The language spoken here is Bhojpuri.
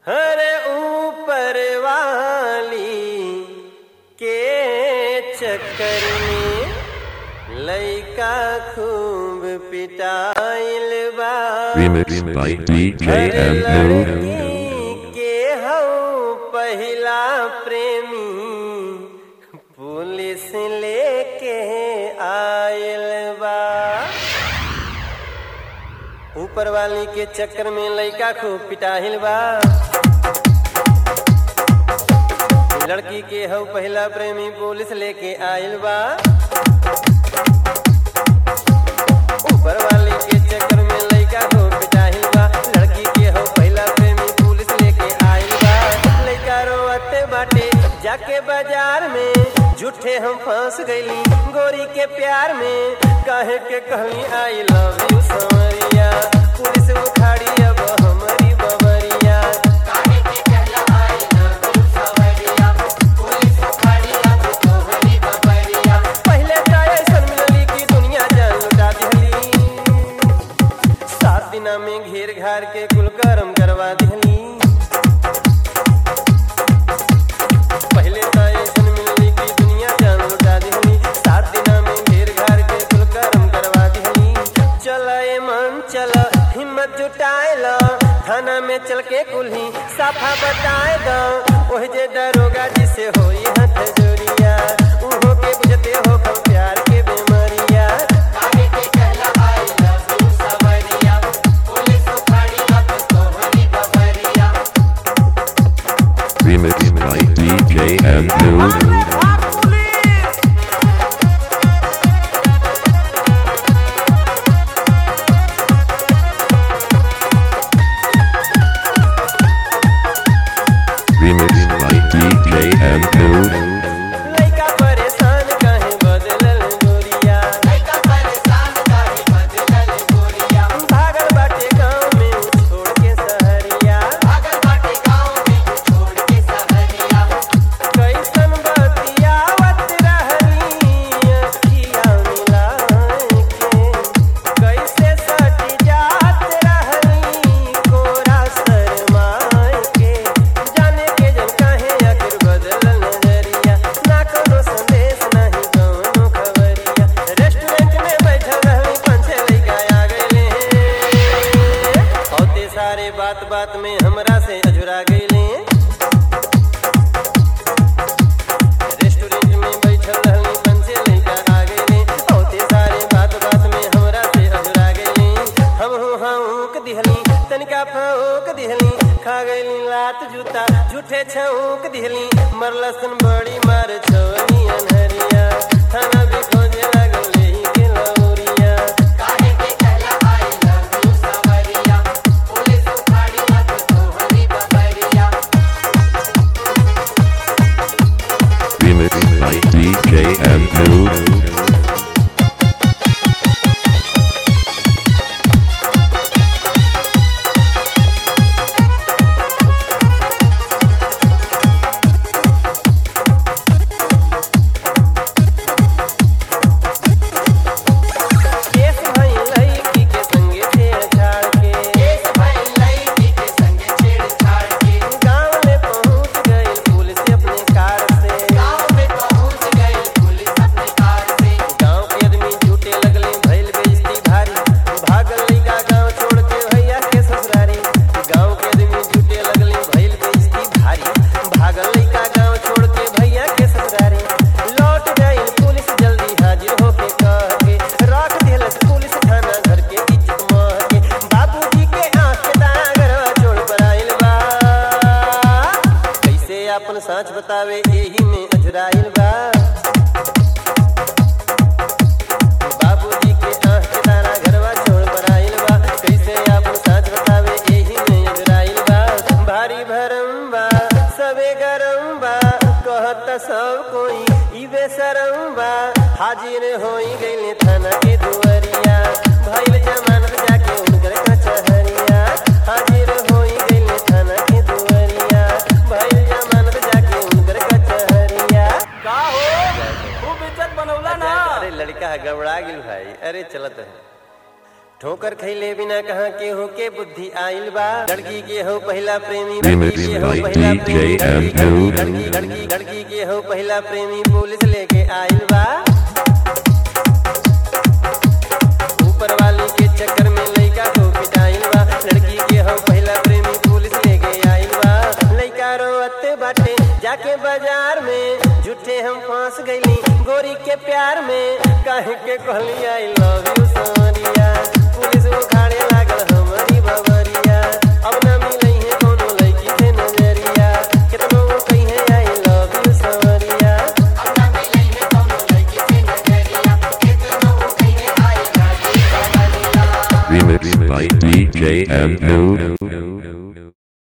हरे ऊपर वाली के चक्कर में लइका खूब पिटाइल बा Remix by DJ हरे and Mood. लड़की के हऊ पहिला प्रेमी पुलिस लेके आयल बा ऊपर वाली के चक्कर में लइका खूब पिटाहिल बा लड़की के हऊ पहिला प्रेमी पुलिस लेके आयल बा ऊपर वाली के चक्कर में लइका खूब पिटाहिल बा लड़की के हऊ पहिला प्रेमी पुलिस लेके आयल बा लइका रोवते बाटे जाके बाजार में झूठे हम फंस गईली गोरी के प्यार में काहे के कहली आई लव यू समरिया पुलिस उखाड़ी अब हमारी बबरिया पहले तो ऐसन मिलली कि दुनिया जान लुटा दिहली सात दिना में घेर घार के कुल करम करवा दिहली पहले तो ऐसन मिलली कि दुनिया जान लुटा दिहली सात दिना में घेर घार के कुल करम करवा दिहली चल ए मन चल हिम्मत जुटाए लो थाना में चल के कुल्ही साफा बताए दो ओह जे दरोगा जिसे होई हथ जोड़िया उहो के बुझते हो हम प्यार के बेमरिया Remix by DJ and Mood. Remix by DJ and Mood. लइका परेशान काहे बदलल गोरिया भागल बाटे गाँव में उ छोड़ के सहरिया कैसन बतियावत रहली अखिया मिलाए के कैसे सटी जात रहली कोरा शरमाए के जाने के जन काहे आखिर बदलल नजरिया ना कोनो संदेश नाही कोनो खबरिया रेस्टोरेंट में बैठल रहली पाँच छह लइका आ गइले औते सारे बात बात में हमरा से अझुरा गइले रेस्टोरेंट में बैठल रहली पंचे लइका आ गइले औते सारे बात बात में हमरा से अझुरा गइले हम हूँ हाँक दिहली तनिका फौक दिहली खा गइली लात जूता झूठे छौक दिहली मरलसन बड़ी मार छवनी अनहरिया थाना भी खोजे लागल लेही के Lauriya Remix by DJ and Mood. केस भई लईकी के संगे छेड़छाड़ के गाँव में पहुँच गई पुलिस अपने कार से गाँव के आदमी झूठे लगले भइल बेइज्जती भारी भागल लइका गाँव छोड़ के भैया के ससुरारी गाँव के आदमी झूठे लगले भइल बेइज्जती भारी भागल लइका गाँव छोड़ के भैया के ससुरारी लौट गई पुलिस जल्दी हाजिर होके कह के रख दिलस पुलिस थाना घर के इज्जत मह के बाबूजी के आँख के दागरवा छोड़ पर आइल बा कैसे अपन साँच बतावे एही में अजराइल बा बाबूजी के आँख के तारा घरवा छोड़ पर आइल बा कैसे अपन साँच बतावे एही में अजराइल बा भारी भरम बा सबे गरम बा कहत सब कोई ई बेशरम बा हाजिर होई गइले थाना के दुआरिया भइल जमानत जाके उनकर कचहरिया हाजिर होई गइले थाना के दुआरिया भइल जमानत जाके उनकर कचहरिया का हो खूब इज्जत बनौला ना अरे लड़का है गबड़ा गिल भाई अरे चलत है ठोकर खैले बिना कहाँ के हो के बुद्धि आइल बा लड़की के हो पहला प्रेमी Remix लड़की के हो by पहला DJ प्रेमी M2. लड़की लड़की लड़की के हो पहला प्रेमी पुलिस लेके आइल बा ऊपर वाली के चक्कर में लइका को पिटाइल बा लड़की के हो पहला प्रेमी पुलिस लेके आइल बा लइका रोअते बाटे जाके बाजार में झूठे हम फंस गईली गोरी के प्यार में काहे के कहली I love you Sonia police उखाड़े लागल हमारी बबरिया अब ना मिलई है कोनो लड़की से नजरिया कितनो वो कही I love you Sonia Remix by DJ M2.